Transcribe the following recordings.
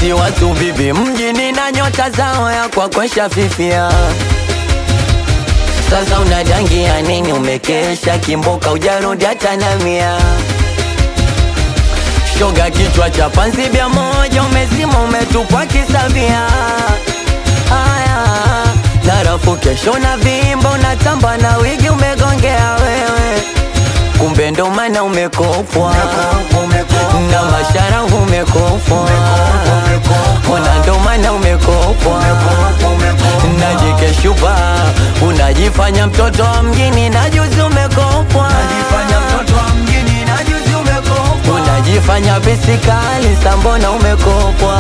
eti watu bibi mjini na nyota zao ya kwakwesha fifia sasa unadangia nini umekesha kimboka ujarudi hata na mia shoga kichwa cha panzi bia moja umezima umetupwa kisavia haya narafu kesho na vimba unatamba na wigi umegongea wewe kumbe ndo maana umekopwa na mashara umekopwa ona ndo maana umekopwa na jike shupa unajifanya mtoto wa mjini na juzi umekopwa unajifanya bisikali sambona umekopwa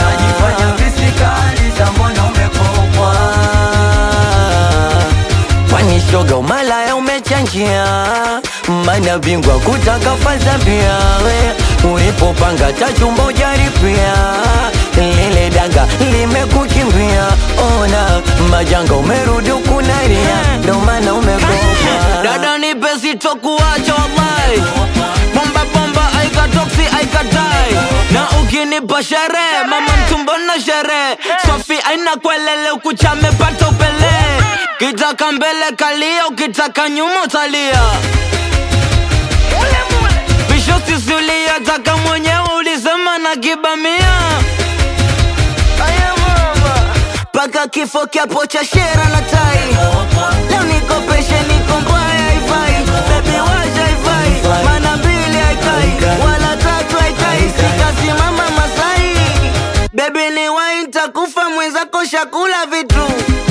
kwani shoga umalaya umechanjia mana bingwa kutaka faza pia we ulipopanga tachumba ujaripia lile danga limekukimbia ona majanga umerudi ukunaria ndo maana umekopwa dada nipe sitokuacha wallahi bomba bomba aikatoksi aikatai na ukinipa sherehe mama mtumbo na sherehe sofi aina kwelele ukuchamepata upele kitaka mbele kalia ukitaka nyuma utalia visho sisulia taka mwenyewe ulisema na kibamia paka kifo kiapo cha shera na tai leo nikopeshe niko mbaya haifai bebi wacha haifai mana mbili haikai wala tatu haikai sikasimama masai bebi ni wai ntakufa mwenzako shakula vitu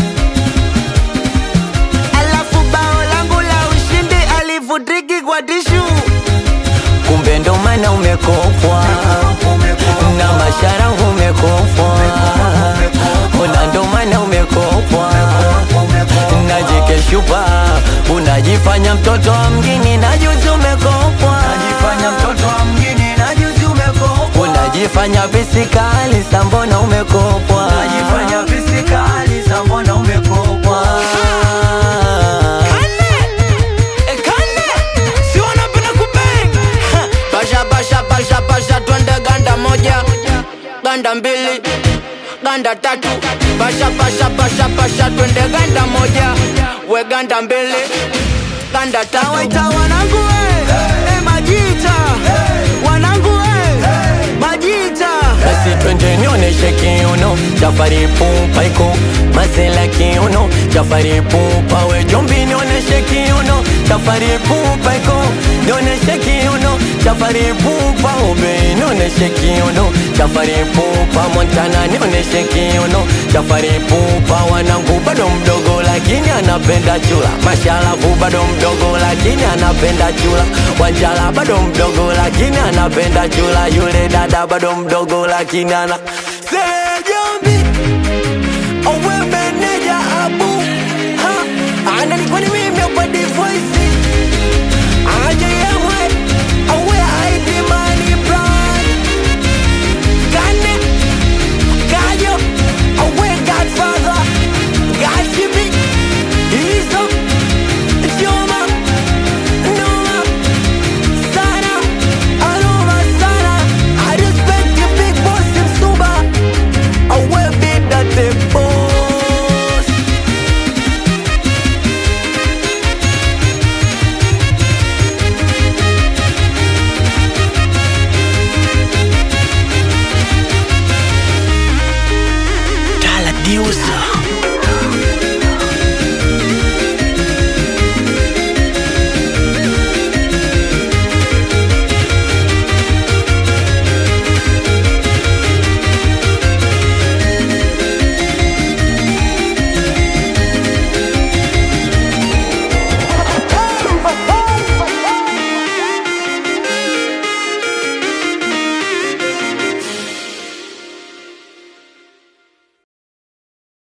alafu bao langu la ushindi alivutiki kwa tishu kumbe ndo maana umekopwa na mashara umekopwa ona ndo maana umekopwa na jike shupa unajifanya mtoto wa mjini na juzi umekopwa unajifanya bisikali sambona umekopwa basha basha basha basha twende ganda moja ganda mbili ganda tatu basha basha basha basha twende ganda moja we ganda mbili ganda tatu waita wanangu we eh, majita wanangu we majita basi twende nionyeshe kiuno chafari pupa iko mazela kiuno chafari pupa we jombi nionyeshe kiuno chafari pupa iko nionyeshe kiuno chafari pupa ube nionyeshe kiuno chafari pupa montana nionyeshe kiuno chafari pupa wanangu bado mdogo lakini anapenda chula mashalavu bado mdogo lakini anapenda chula wanjala bado mdogo lakini anapenda chula yule dada bado mdogo lakini ana Say